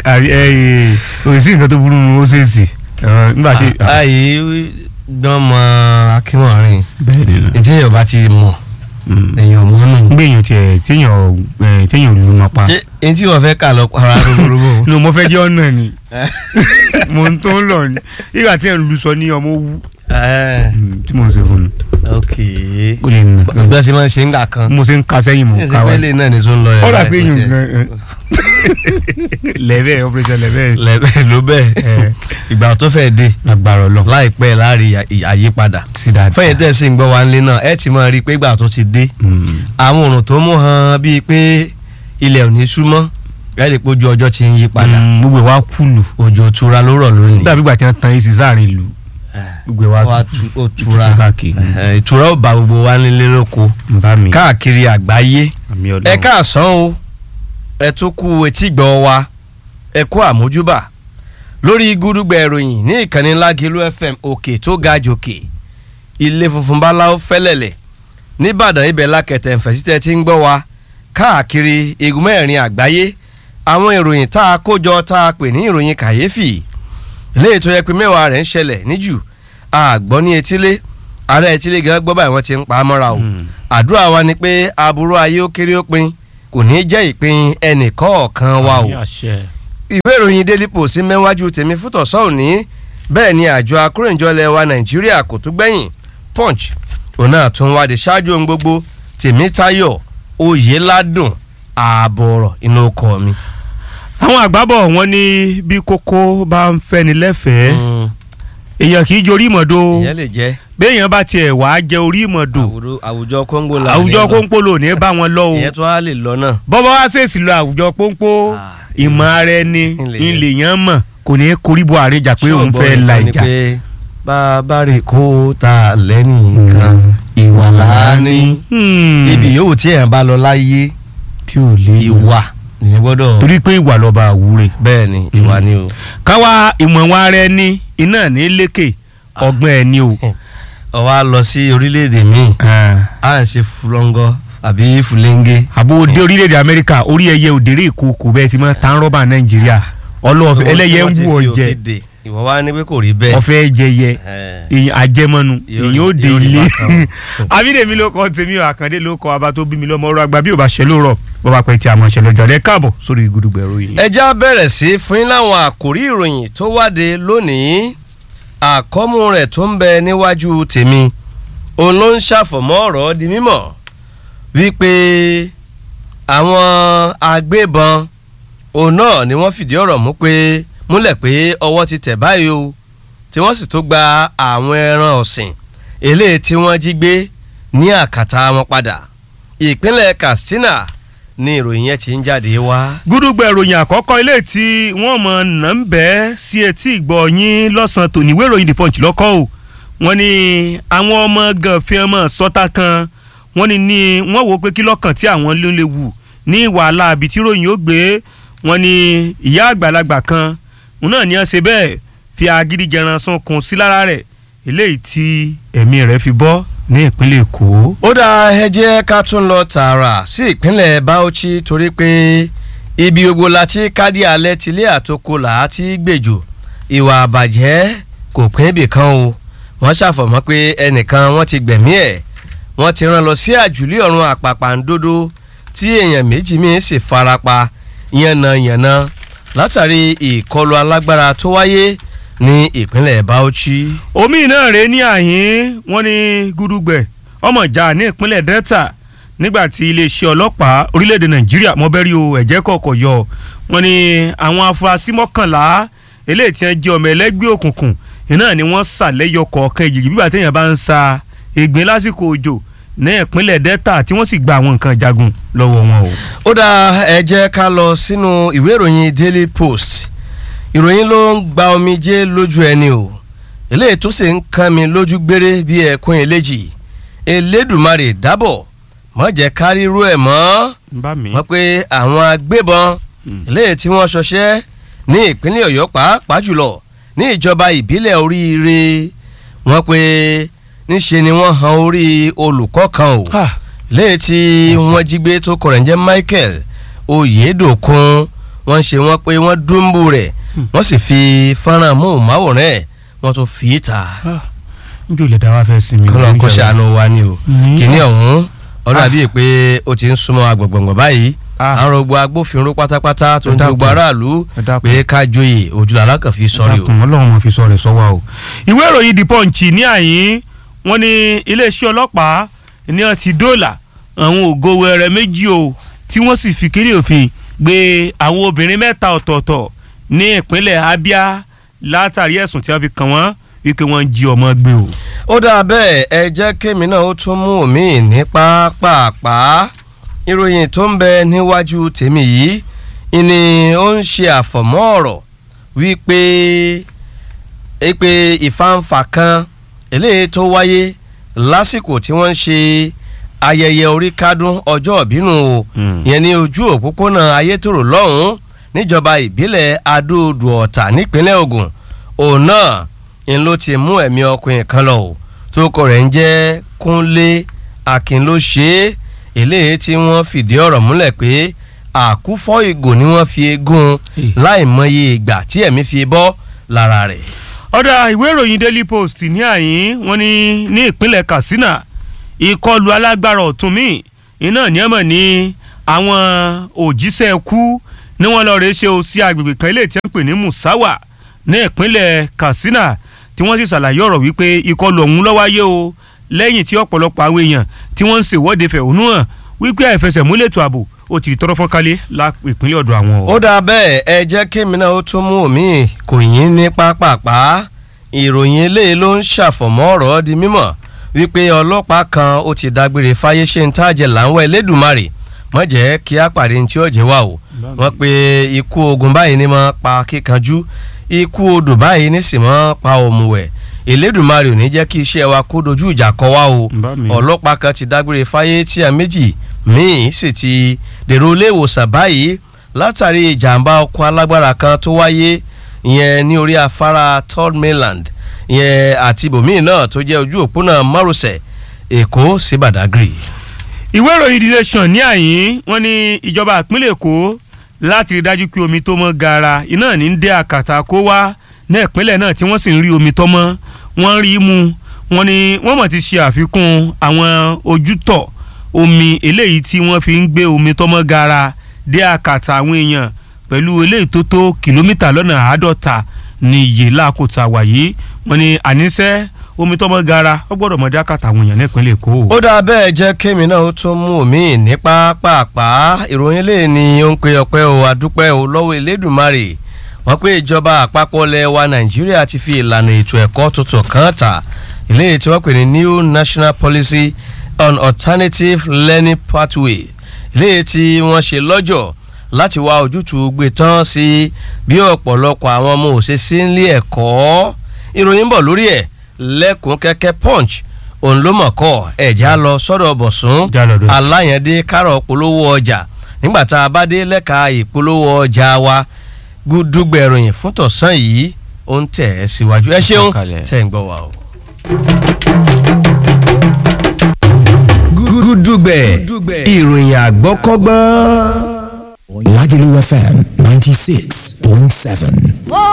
òsì nǹkan tó burú ó ṣe é sì nígbà tí. àyè gbọ́n mọ akínwọ̀nrin bẹ́ẹ̀ ni ètò ìyọ̀bá ti mọ̀ èèyàn mọ́nù. gbẹ̀yìn tiẹ̀ téèyàn ẹ̀, téèyàn olú ma pa. ṣé etí wọ́n fẹ́ kà lọ para rúgbòrúgbò. no mo fẹ́ jẹ́ ọ̀nà ni mo ń tó ń lọ ni nígbà tí ẹ̀ ń lu sọ ní ọmọ owú tí mo ń ṣe fún un ok ó lè nà bí wọ́n ṣe máa ń ṣe ń gbà kan. mo ṣe ń ka sẹ́yìn mo ṣe ká wa fẹ́ lè náà ní tó ń lọ yẹn. ó dà pé báyìí, yín kò gan ẹ. lẹ́bẹ̀ operation lẹ́bẹ̀ lẹ́bẹ̀ ló bẹ́ẹ̀ ẹ ìgbà tó fẹ́ dé lágbára ọlọ láìpẹ́ láàrin àyípadà sí dáadáa. fẹ́yìn tẹ̀ sí ń gbọ́ wa nílé náà ẹ ti máa rí i pé ìgbà tó ti dé Mm. àwọn òrùn tó mú hàn bíi pé ilẹ̀ ò ní súnmọ́ ẹ rí i pé ojú ọjọ́ ti ń yí padà Mm, gbogbo ẹ̀ wá kúlù òjò tura ló rọ̀ lónìí dàbí ìgbà tí wọ́n tan èsì sáàrin ìlú gbogbo ẹ̀ wá wá tu- ó tura káàkiri Eh, ìtura ó bá gbogbo wa nílé lóko ń bá mi káàkiri àgbáyé àmì ẹ ọlọ́run káàsán o ẹ tún kú etí gbọ́ wa ẹ kú àmójúbà lórí gúdúgbẹ ìròyìn ní ìkànnì lágìlú fm òkè tó ga jòkè ilé funfun báláwo fẹ́lẹ̀lẹ̀ nìbàdàn ibẹ̀ lákẹtẹ̀ ǹfẹ̀sítẹ́ tí ń gbọ́ wa káàkiri igun mẹ́rin àgbáyé àwọn ìròyìn tá a kójọ tá a pè ní ìròyìn kàyéfì léyìí tó yẹ pé mẹ́wàá rẹ̀ ń ṣẹlẹ̀ níjù àgbọ́ ní etílé ààrẹ etílé gan gbọ́ báyìí wọ́n ti ń pa á mọ́ra o Mm. àdúrà wa ni pé aburú ayé ó kéré ó pin kò ní jẹ́ ìpín ẹnì kọ̀ọ̀kan wa o Àmì àṣẹ. ìwé ìròyìn daily post mẹ́wájú tèmi fútọ̀sọ́ òní bẹ́ẹ̀ ni àjọ akórèǹjọ́lẹ̀ wa nàìjíríà kò tún gbẹ̀yìn punch òun náà tún wádìí ṣáájú ohun gbogbo tèmítayọ̀ oyèládùn ààbọ̀ ọ̀rọ̀ inú ọkọ̀ mi. àwọn àgbábọ̀ wọn ní bí kókó bá ń fẹ́ni lẹ́fẹ̀ẹ́ èèyàn kì í jorí ìmọ̀dó ìyẹn lè jẹ́ béèyàn bá tiẹ̀ wá jẹ orí ìmọ̀dó àwùjọ- àwùjọ kóńgò la àwùjọ ní lọ. kóńpó lò ní bá wọn lọ o ìyẹn tún á lè lọ náà. bọ́bá wá ṣèèṣì lọ àwùjọ pọ́npọ́ Ah, ìmọ̀ ara ẹni ilẹ̀ yẹn. ilẹ̀ yẹn mọ̀ kò ní koríbo àríjà pé òun fẹ́ la ni ìjà. pé bá a bá rè kó ta lẹ́nìkan ìwà láàánú. Hmm. ibi yòówù tí èèyàn bá lọ láyé tí ò lè ìwà nìyẹn gbọ́dọ̀. torí pé ìwà lọ́ba àwúre. bẹ́ẹ̀ ni ìwà ni o. káwa ìmọ̀ wọn ara ẹni iná ní lékè ọgbọ́n ẹni o. ó wá lọ sí orílẹ̀-èdè míì à ń ṣe fúlọ́ngọ́ àbí fúlẹ́ńgẹ́. àbò dé orílẹ̀-èdè amẹ́ríkà orí ẹyẹ òdèrè ìkókò bẹ́ẹ̀ ti máa tán rọ́bà nàìjíríà ọlọ́ọ̀fẹ́ ẹlẹ́yẹ ń wù ọ̀jẹ̀ ìwọ wá ní pé kò rí bẹ́ẹ̀. ọ̀fẹ́ jẹyẹ Eh, èyàn àjẹmọ́nu Yóò- èyàn ó dé yóò rí ilé bákan o. abídèmí ló kọ́ tèmi ò àkàndé ló kọ́ abá tó bí mi lọ́mọ ọ̀rọ̀ àgbà bí ò bá ṣe lóòrọ̀ bó bá pẹ́ tí a mọ̀ ṣe lọ́jọ́ rẹ káàbọ̀ sórí gudugbẹ̀rù yìí. ẹ já bẹ̀rẹ̀ sí fún yín láwọn àkòrí ìròyìn tó wáde lónìí àkọ́mú rẹ̀ tó ń bẹ níwájú tèmi òun ló ń ṣàfọ̀mọ́ ọ̀rọ̀ di mímọ̀ wípé àwọn agbébọn òun náà ni wọ́n fìdí ọ̀rọ̀ mú pé múlẹ̀ pé ọwọ́ ti tẹ̀ báyìí o tí wọ́n sì tó gba àwọn ẹran ọ̀sìn eléyìí tí wọ́n jí gbé ní àkàtà wọn padà ìpínlẹ̀ Katsina ni ìròyìn yẹn ti ń jáde wá. gúdúgbẹ̀ ìròyìn àkọ́kọ́ ilé tí wọ́n mọ̀ nà ń bẹ́ sí etí ìgbọ́ yín lọ́sàn-án tòní ìwé ìròyìn the punch lọ́kọ́ o wọ́n ní àwọn ọmọ gànfẹ́ ọmọ sọ́tà kan wọ́n ní ní wọ́n wò ó pé kí lọ́kàn tí àwọn ló lè wù ní wàhálà àbí tí ròyìn ó gbé wọ́n ní ìyá àgbàlagbà kan òun náà ní wọ́n ṣe bẹ́ẹ̀ fi agídí jẹran sún kun sí lára rẹ̀ eléyìí tí ẹ̀mí rẹ̀ fi bọ́ ní ìpínlẹ̀ èkó. ó dá ẹ jẹ́ ká tún lọ tààrà sí ìpínlẹ̀ Bauchi torí pé ibi gbogbo la ti kádì alẹ́ tilé àtòkò là á ti gbèjò ìwà àbàjẹ́ kò pín ibì kan o wọ́n ṣàfọ̀mọ́ pé ẹnìkan wọ́n ti gbẹ̀mí ẹ̀ wọ́n ti rán lọ sí àjùlé ọ̀run àpàpàǹdodo tí èèyàn méjì míín sì farapa yànnàyànnà látàrí ìkọlù alágbára tó wáyé ní ìpínlẹ̀ Bauchi. omi náà rèé ní àhín wọn ní gúdúgbẹ ọmọ ìjà ní ìpínlẹ̀ delta nígbà tí iléeṣẹ́ ọlọ́pàá orílẹ̀-èdè nàìjíríà mọ́bẹ́rí o ẹ̀jẹ̀ kọ̀ọ̀kọ̀ yọ wọn ní àwọn afurasí mọ́kànlá eléyìí tí wọ́n jẹ́ ọmọ ẹlẹ́gbẹ́ òkùnkùn iná ni wọ́n sàlẹ́yọ kọ̀ọ̀kan ìjìjì bíbà téèyàn bá ń sa ègbín lásìkò òjò ní ìpínlẹ̀ delta tí wọ́n sì gba àwọn nǹkan jagun lọ́wọ́ wọn o. ó dá ẹ jẹ́ ká lọ sínú ìwé ìròyìn daily post ìròyìn ló ń gba omijé lójú ẹni o eléyìí tó sì ń kán mi lójú gbére bí ẹkún eléjì elédùmarè dábọ̀ mọ́ jẹ́ kárírú ẹ̀ mọ́ bá mi. wọ́n pé àwọn agbébọn eléyìí tí wọ́n ṣọṣẹ́ ní ìpínlẹ̀ ọ̀yọ́ pàápàá jùlọ ní ìjọba ìbílẹ̀ oríire wọ́n pé níṣe ni wọ́n han orí olùkọ́ kan o léyìí tí wọ́n jí gbé tó kọ̀rọ̀ ń jẹ́ Michael Oyèdòkun wọ́n ṣe wọ́n pé wọ́n dúnbù rẹ̀ wọ́n sì fi fọ́nrán móhùnmáwòrán ẹ̀ wọ́n tún fi í ta njó lè dá wa fẹ́ sinmi. kọ́lọ́ kó ṣàánú wa ni o Mm. kìíní ọ̀hún ọdún àbí pé ó ti ń súnmọ́ agbọ̀ngbọ̀ngbọ̀n báyìí Ah. àwọn gbogbo agbófinró pátápátá tó ń Ẹ ti gbogbo dákun. aráàlú Ẹ dákun. pé ká joyè òjòlá alákànfí sọ́rí o. dákun ọlọ́run mọ̀ fi sọ rẹ̀ sọ́wọ́ o. ìwé ìròyìn the punch ní àyín wọ́n ní iléeṣẹ́ ọlọ́pàá ní wọ́n ti dóòlà àwọn ògo wẹrẹ méjì o tí wọ́n sì fi kiri òfin gbé àwọn obìnrin mẹ́ta ọ̀tọ̀ọ̀tọ̀ ní ìpínlẹ̀ Abia látàrí ẹ̀sùn tí wọ́n fi kàn wọ́n wípé wọ́n ń jí ọmọ gbé o. ó dáa bẹ́ẹ̀ ẹ jẹ́ kémi náà ó tún mú omi ní pápápá ìròyìn tó ń bẹ níwájú tèmi yìí ni ó ń ṣe àfọ̀mọ́ ọ̀rọ̀ wípé pé ìfàǹfà kan eléyìí tó wáyé lásìkò tí wọ́n ń ṣe ayẹyẹ orí kádún ọjọ́ ìbínú o Mm. yẹn ní ojú òpópónà ayétòrò lọ́hùn-ún níjọba ìbílẹ̀ adóodò ọ̀tà nípínlẹ̀ Ògùn òun náà ń ló ti mú ẹ̀mí ọkùnrin kan lọ o tó kọ rẹ̀ ń jẹ́ Kúnlé Akin ló ṣe é eléyìí tí wọ́n fìdí ọ̀rọ̀ múlẹ̀ pé àkúfọ́ ìgò ni wọ́n fi eégún Eh. láì mọye ìgbà tí ẹ̀mí fi bọ́ lára rẹ̀. ọ̀dà ìwé ìròyìn Daily Post ní àyín wọ́n ní ní ìpínlẹ̀ Katsina ìkọlù alágbára ọ̀tún míì iná ní ẹ̀mọ̀ ní àwọn òjíṣẹ́ kú ní wọ́n lọ́ọ́ rẹ̀ ṣe o sí agbègbè kan ilé tí wọ́n ń pè ní Musawa ní ìpínlẹ̀ Katsina tí wọ́n sì ṣàlàyé ọ̀rọ̀ wípé ìkọlù ọ̀hún ló wáyé o lẹ́yìn tí ọ̀pọ̀lọpọ̀ àwọn èèyàn tí wọ́n ń ṣèwọ́de fẹ̀hónú hàn wípé àìfẹsẹ̀múlẹ̀ ètò ààbò ó ti tọrọ fọ́nkálẹ̀ lá ìpínlẹ̀ ọ̀dọ̀ àwọn o. ó dáa bẹ́ẹ̀ ẹ jẹ́ kémi náà ó tún mú omi kò yín ní pápápá ìròyìn eléyìí ló ń ṣàfọ̀mọ́ ọ̀rọ̀ di mímọ̀ wípé ọlọ́pàá kan ó ti dágbére fáyé ṣe ń tàjẹ̀ láwọn Elédùmarè mọ̀ jẹ́ kí á pàdé ní tí ó jẹ́ wà o wọ́n pe ikú ogun báyìí ní máa pa kíkanjú ikú odò báyìí ní sì máa pa òmùwẹ̀ Elédùmarè ò ní jẹ́ kí iṣẹ́ wa kó dojú ìjà kọ wá o Bá mi. ọlọ́pàá kan ti dágbére fáyé tí a méjì míì sì ti dèrò ilé ìwòsàn báyìí látàrí ìjàmbá ọkọ̀ alágbára kan tó wáyé ìyẹn ní orí afárá third mainland ìyẹn àti ibòmíì náà tó jẹ́ ojú òpónà márosẹ̀ èkó sí badagry. ìwé ìròyìn The Nation ní àyín wọ́n ní ìjọba ìpínlẹ̀ èkó láti rí dájú pé omi tó mọ́ gaara iná ní ń dé àkàtà kó wá ní ìpínlẹ̀ náà tí wọ́n sì ń rí omi tó mọ́ wọ́n rí i mu wọ́n ní wọ́n mọ̀ ti ṣe àfikún àwọn ojútọ̀ omi eléyìí tí wọ́n fi ń gbé omi tó mọ́ gaara dé àkàtà àwọn èèyàn pẹ̀lú eléyìí tó tó kìlómítà lọ́nà àádọ́ta ní iye láàkótà wàyí wọ́n ní àníṣe omi tó mọ́ gaara ó gbọ́dọ̀ mọ́ dé àkàtà àwọn èèyàn ní ìpínlẹ̀ èkó. ó dáa bẹ́ẹ̀ jẹ́ kémi náà ó tún mú omi ní pápápá ìròyìn lè ní ó ń pe ọpẹ́ o adúpẹ́ o lọ́wọ́ elédùnmarè wọ́n pé ìjọba àpapọ̀ ilẹ̀ wa nàìjíríà ti fi ìlànà ètò ẹ̀kọ́ tuntun kan ta eléyìí tí wọ́n pè ní new national policy on alternative learning pathway eléyìí tí wọ́n ṣe lọ́jọ́ láti wá ojútùú gbé tán sí bí ọ̀pọ̀lọpọ̀ àwọn ọmọ òṣèṣe nílé ẹ̀kọ́ ìròyìn ń bọ̀ lórí ẹ̀ lẹ́kùn kẹ́kẹ́ punch òun ló mọ̀ kọ́ ẹ̀já lọ sọ́dọ̀ bọ̀sùn Já lọ dé. aláyẹ̀dé kárọ̀ polówó ọjà nígbà tá a bá dé lẹ́ka ìpolówó ọjà wa gúdúgbẹ̀ ìròyìn fún tọ̀sán yìí ó ń tẹ̀ ẹ́ síwájú ẹ ṣeun Kalẹ̀. tẹ̀ ń gbọ́ wa o. gúdúgbẹ̀ ìròyìn àgbọ́kọ́gbọ́n. Lagelu FM ninety six point seven. ó